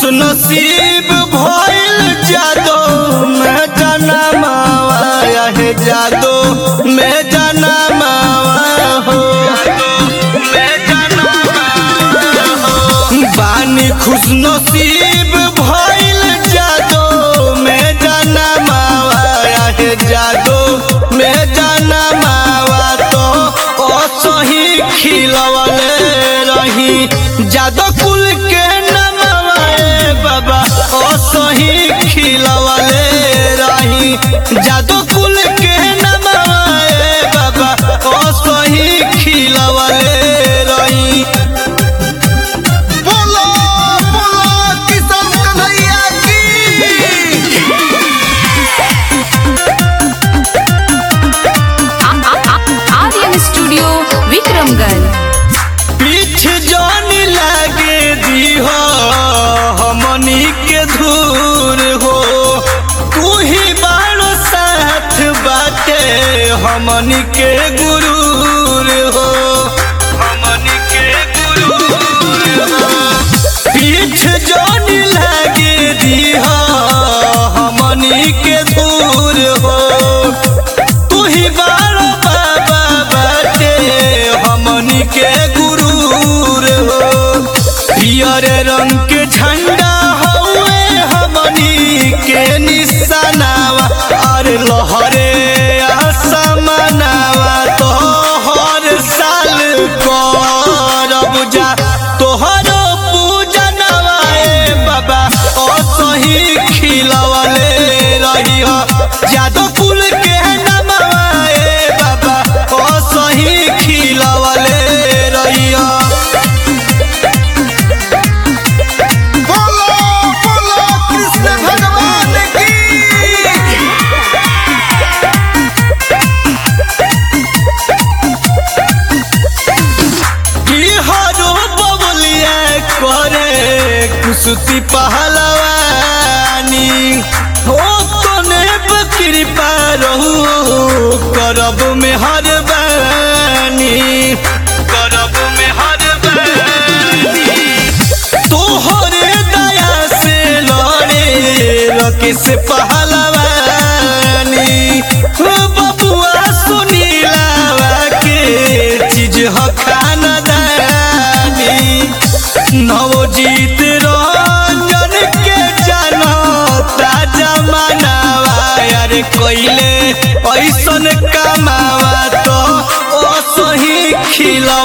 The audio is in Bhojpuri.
नसीब भइल जादो मैं जाना मावा है जादो मैं जाना मावा हो मैं जाना मावा हो बानी खुश नसीब भइल जादो मैं जाना मावा है जादो मैं जाना मावा तो असही खिलवले रही जादो कुल के नमवा ए बाबा असही खिलवले रही जादो कुल के नमवा ए बाबा असही खिलवले रही बोलो बोलो किशन कन्हैया की आर्यन स्टूडियो विक्रमगंज पीठ जानी लागे दी हो हमनी के धूर हो तू ही बाड़ो साथ बाटे हमनी के गुरूर हो हमनी के गुरूर हो पीठ जानी लागे दी हो हमनी के धूर हो तू ही बारो बाबा बाटे हमनी के गुरूर हो पियर रंग के झंडा हउए हमनी के निशानावा अरे लहरे आसमानावा तो हर साल करब जा तोहरो पूजनवा ए बाबा असही खिलवले रही जादो कुल के नमवा ए बाबा असही खिलवले रही बोलो बोलो कृष्ण भगवान की हरो बबलिया करे कुसुती पहलवानी हो तने कृपा रहू करब में हर बानी करब में हर बानी तोहरे दया से लड़े रके से पहलवानी हो बबुआ सुनीलावा के चीज ह खानदानी नवजीत रंजन के जनता जमानावा यार कोइले ऐसन कमावा तो ओ सही खिला